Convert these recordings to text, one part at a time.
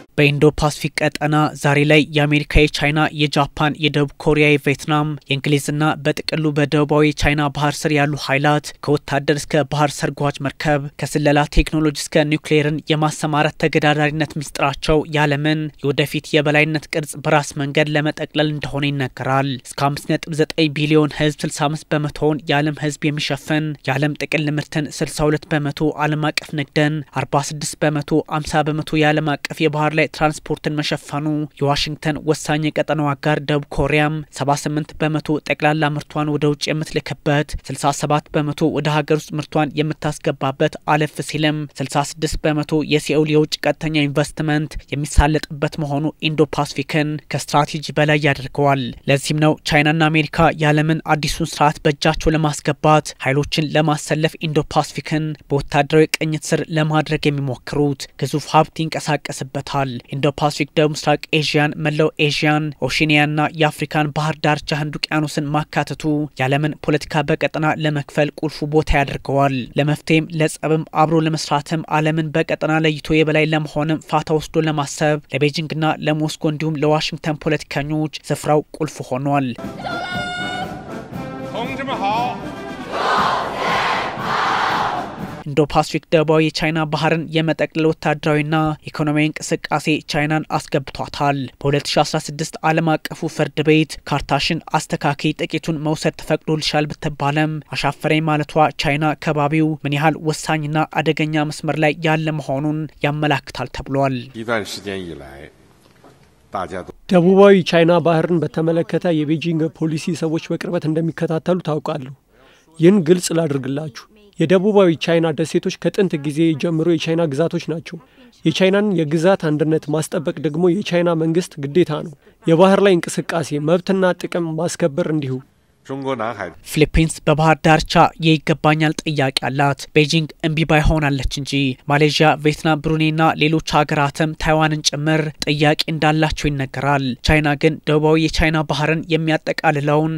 በኢንዶ ፓስፊክ ቀጠና ዛሬ ላይ የአሜሪካ፣ የቻይና፣ የጃፓን፣ የደቡብ ኮሪያ፣ የቪየትናም፣ የእንግሊዝና በጥቅሉ በደቡባዊ የቻይና ባህር ስር ያሉ ኃይላት ከወታደር እስከ ባህር ሰርጓጅ መርከብ ከስለላ ቴክኖሎጂ እስከ ኒውክሌርን የማሰማራት ተገዳዳሪነት ሚስጥራቸው የዓለምን የወደፊት የበላይነት ቅርጽ በራስ መንገድ ለመጠቅለል እንደሆነ ይነገራል። እስከ 5.9 ቢሊዮን ህዝብ 65 በመቶውን የዓለም ህዝብ የሚሸፍን የዓለም ጥቅል ምርትን 62 በመቶ ዓለም አቀፍ ንግድን 46 በመቶ 50 በመቶ የዓለም አቀፍ የባህር ላይ ትራንስፖርትን መሸፈኑ የዋሽንግተን ወሳኝ የቀጠናው አጋር ደቡብ ኮሪያም 78 በመቶ ጠቅላላ ምርቷን ወደ ውጭ የምትልክበት 67 በመቶ ወደ ሀገር ውስጥ ምርቷን የምታስገባበት አለፍ ሲልም 66 በመቶ የሲኦል የውጭ ቀጥተኛ ኢንቨስትመንት የሚሳለጥበት መሆኑ ኢንዶ ፓስፊክን ከስትራቴጂ በላይ ያደርገዋል። ለዚህም ነው ቻይናና አሜሪካ የዓለምን አዲሱን ስርዓት በእጃቸው ለማስገባት ኃይሎችን ለማሰለፍ ኢንዶ ፓስፊክን በወታደራዊ ቅኝት ስር ለማድረግ የሚሞክሩት። ግዙፍ ሀብት ይንቀሳቀስበታል። ኢንዶ ፓሲፊክ ደቡብ ምስራቅ ኤዥያን፣ መላው ኤዥያን፣ ኦሽኒያና የአፍሪካን ባህር ዳርቻ ህንድ ውቅያኖስን ማካተቱ የዓለምን ፖለቲካ በቀጠና ለመክፈል ቁልፉ ቦታ ያደርገዋል። ለመፍትሄም ለጸብም አብሮ ለመስራትም ዓለምን በቀጠና ለይቶ የበላይ ለመሆንም ፋታ ወስዶ ለማሰብ ለቤጂንግና ለሞስኮ እንዲሁም ለዋሽንግተን ፖለቲከኞች ስፍራው ቁልፍ ሆኗል። ኢንዶ ፓሲፊክ ደቡባዊ የቻይና ባህርን የመጠቅለል ወታደራዊና ኢኮኖሚያዊ እንቅስቃሴ ቻይናን አስገብቷታል። በ2016 ዓለም አቀፉ ፍርድ ቤት ካርታሽን አስተካኪ ጥቂቱን መውሰድ ተፈቅዶልሻል ብትባለም አሻፈረኝ ማለቷ ቻይና ከባቢው ምን ያህል ወሳኝና አደገኛ መስመር ላይ ያለ መሆኑን ያመላክታል ተብሏል። ደቡባዊ ቻይና ባህርን በተመለከተ የቤጂንግ ፖሊሲ ሰዎች በቅርበት እንደሚከታተሉ ታውቃለሁ። ይህን ግልጽ ላድርግላችሁ። የደቡባዊ ቻይና ደሴቶች ከጥንት ጊዜ ጀምሮ የቻይና ግዛቶች ናቸው። የቻይናን የግዛት አንድነት ማስጠበቅ ደግሞ የቻይና መንግስት ግዴታ ነው። የባህር ላይ እንቅስቃሴ መብትና ጥቅም ማስከበር እንዲሁ። ፊሊፒንስ በባህር ዳርቻ የይገባኛል ጥያቄ አላት። ቤጂንግ እምቢ ባይ ሆናለች እንጂ ማሌዥያ፣ ቪየትናም፣ ብሩኔና ሌሎች ሀገራትም ታይዋንን ጭምር ጥያቄ እንዳላቸው ይነገራል። ቻይና ግን ደቡባዊ የቻይና ባህርን የሚያጠቃልለውን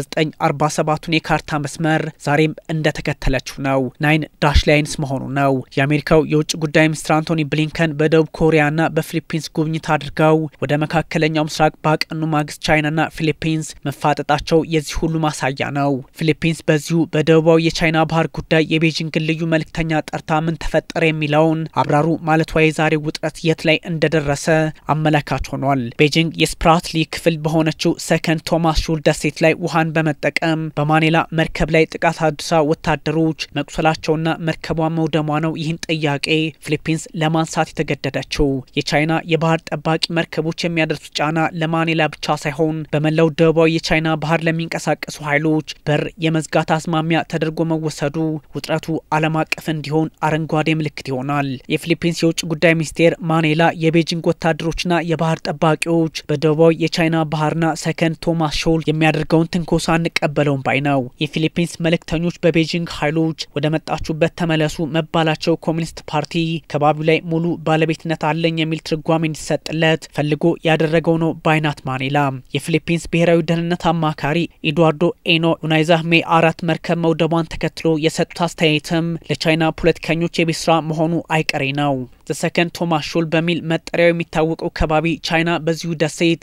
የ1947ቱን የካርታ መስመር ዛሬም እንደተከተለችው ነው። ናይን ዳሽ ላይንስ መሆኑ ነው። የአሜሪካው የውጭ ጉዳይ ሚኒስትር አንቶኒ ብሊንከን በደቡብ ኮሪያና በፊሊፒንስ ጉብኝት አድርገው ወደ መካከለኛው ምስራቅ ባቀኑ ማግስት ቻይናና ፊሊፒንስ መፋጠጣቸው የዚህ ሁሉ ማሳያ ነው። ፊሊፒንስ በዚሁ በደቡባዊ የቻይና ባህር ጉዳይ የቤጂንግን ልዩ መልእክተኛ ጠርታ ምን ተፈጠረ የሚለውን አብራሩ ማለቷ የዛሬው ውጥረት የት ላይ እንደደረሰ አመላካች ሆኗል። ቤጂንግ የስፕራትሊ ክፍል በሆነችው ሰከንድ ቶማስ ሹል ደሴት ላይ ውሃን በመጠቀም በማኔላ መርከብ ላይ ጥቃት አድርሳ ወታደሮች መቁሰላቸውና መርከቧ መውደሟ ነው ይህን ጥያቄ ፊሊፒንስ ለማንሳት የተገደደችው። የቻይና የባህር ጠባቂ መርከቦች የሚያደርሱት ጫና ለማኔላ ብቻ ሳይሆን በመላው ደቡባዊ የቻይና ባህር ለሚንቀሳቀሱ ኃይሎች በር የመዝጋት አዝማሚያ ተደርጎ መወሰዱ ውጥረቱ ዓለም አቀፍ እንዲሆን አረንጓዴ ምልክት ይሆናል። የፊሊፒንስ የውጭ ጉዳይ ሚኒስቴር ማኔላ የቤጂንግ ወታደሮችና የባህር ጠባቂዎች በደቡባዊ የቻይና ባህርና ሰከንድ ቶማስ ሾል የሚያደርገውን ትንኮሳ አንቀበለውም ባይ ነው። የፊሊፒንስ መልእክተኞች በቤጂንግ ኃይሎች ወደ መጣችሁበት ተመለሱ መባላቸው ኮሚኒስት ፓርቲ ከባቢው ላይ ሙሉ ባለቤትነት አለኝ የሚል ትርጓሜ እንዲሰጥለት ፈልጎ ያደረገው ነው ባይናት ማኔላ የፊሊፒንስ ብሔራዊ ደህንነት አማካሪ ኤድዋርዶ ኤኖ ዩናይዛህ ሜ አራት መርከብ መውደቧን ተከትሎ የሰጡት አስተያየትም ለቻይና ፖለቲከኞች የቤት ስራ መሆኑ አይቀሬ ነው። ዘሰከንድ ቶማስ ሾል በሚል መጠሪያው የሚታወቀው ከባቢ ቻይና በዚሁ ደሴት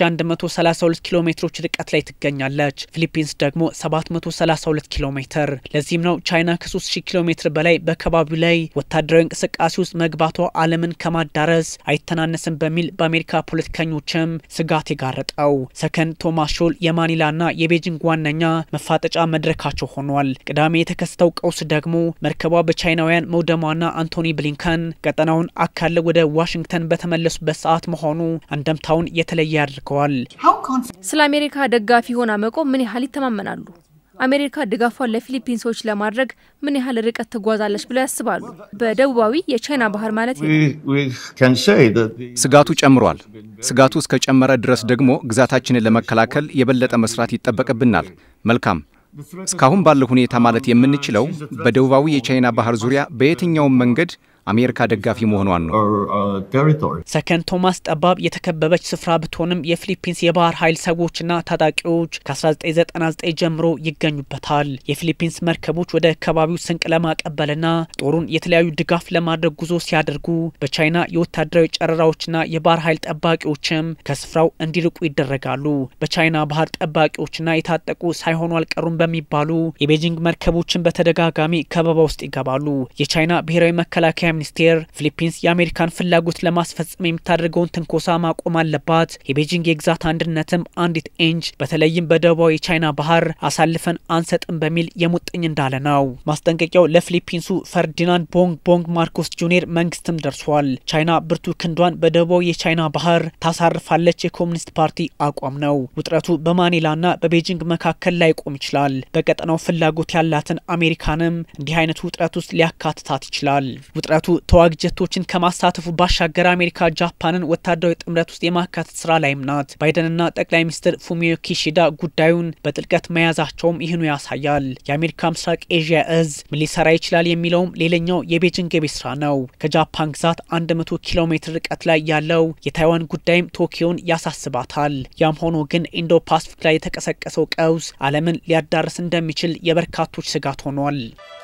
3132 ኪሎ ሜትሮች ርቀት ላይ ትገኛለች። ፊሊፒንስ ደግሞ 732 ኪሎ ሜትር። ለዚህም ነው ቻይና ከ3000 ኪሎ ሜትር በላይ በከባቢው ላይ ወታደራዊ እንቅስቃሴ ውስጥ መግባቷ ዓለምን ከማዳረስ አይተናነስም በሚል በአሜሪካ ፖለቲከኞችም ስጋት የጋረጠው። ሰከንድ ቶማስ ሾል የማኒላና የቤጂንግ ዋነኛ መፋጠጫ መድረካቸው ሆኗል። ቅዳሜ የተከሰተው ቀውስ ደግሞ መርከቧ በቻይናውያን መውደሟና አንቶኒ ብሊንከን ቀጠናውን አካለው ወደ ዋሽንግተን በተመለሱበት ሰዓት መሆኑ አንደምታውን የተለየ ያደርገዋል። ስለ አሜሪካ ደጋፊ ሆና መቆም ምን ያህል ይተማመናሉ? አሜሪካ ድጋፏን ለፊሊፒንሶች ለማድረግ ምን ያህል ርቀት ትጓዛለች ብለው ያስባሉ? በደቡባዊ የቻይና ባህር ማለት ስጋቱ ጨምሯል። ስጋቱ እስከጨመረ ድረስ ደግሞ ግዛታችንን ለመከላከል የበለጠ መስራት ይጠበቅብናል። መልካም እስካሁን ባለው ሁኔታ ማለት የምንችለው በደቡባዊ የቻይና ባህር ዙሪያ በየትኛውም መንገድ አሜሪካ ደጋፊ መሆኗን ነው። ሰከንድ ቶማስ ጠባብ የተከበበች ስፍራ ብትሆንም የፊሊፒንስ የባህር ኃይል ሰዎችና ታጣቂዎች ከ1999 ጀምሮ ይገኙበታል። የፊሊፒንስ መርከቦች ወደ አካባቢው ስንቅ ለማቀበልና ጦሩን የተለያዩ ድጋፍ ለማድረግ ጉዞ ሲያደርጉ በቻይና የወታደራዊ ጨረራዎችና የባህር ኃይል ጠባቂዎችም ከስፍራው እንዲርቁ ይደረጋሉ። በቻይና ባህር ጠባቂዎችና የታጠቁ ሳይሆኑ አልቀሩም በሚባሉ የቤጂንግ መርከቦችን በተደጋጋሚ ከበባ ውስጥ ይገባሉ። የቻይና ብሔራዊ መከላከያ ሚኒስቴር ፊሊፒንስ የአሜሪካን ፍላጎት ለማስፈጸም የምታደርገውን ትንኮሳ ማቆም አለባት፣ የቤጂንግ የግዛት አንድነትም አንዲት ኢንች በተለይም በደቡባዊ የቻይና ባህር አሳልፈን አንሰጥም በሚል የሙጥኝ እንዳለ ነው። ማስጠንቀቂያው ለፊሊፒንሱ ፈርዲናንድ ቦንግ ቦንግ ማርኮስ ጁኒየር መንግስትም ደርሷል። ቻይና ብርቱ ክንዷን በደቡባዊ የቻይና ባህር ታሳርፋለች የኮሚኒስት ፓርቲ አቋም ነው። ውጥረቱ በማኒላና በቤጂንግ መካከል ላይ ቆም ይችላል። በቀጠናው ፍላጎት ያላትን አሜሪካንም እንዲህ አይነቱ ውጥረት ውስጥ ሊያካትታት ይችላል። ውጥረቱ ተዋጊ ጀቶችን ከማሳተፉ ባሻገር አሜሪካ ጃፓንን ወታደራዊ ጥምረት ውስጥ የማካተት ስራ ላይም ናት። ባይደንና ጠቅላይ ሚኒስትር ፉሚዮ ኪሺዳ ጉዳዩን በጥልቀት መያዛቸውም ይህኑ ያሳያል። የአሜሪካ ምስራቅ ኤዥያ እዝ ምን ሊሰራ ይችላል የሚለውም ሌላኛው የቤጂንግ የቤት ስራ ነው። ከጃፓን ግዛት 100 ኪሎ ሜትር ርቀት ላይ ያለው የታይዋን ጉዳይም ቶኪዮን ያሳስባታል። ያም ሆኖ ግን ኢንዶ ፓስፊክ ላይ የተቀሰቀሰው ቀውስ ዓለምን ሊያዳርስ እንደሚችል የበርካቶች ስጋት ሆኗል።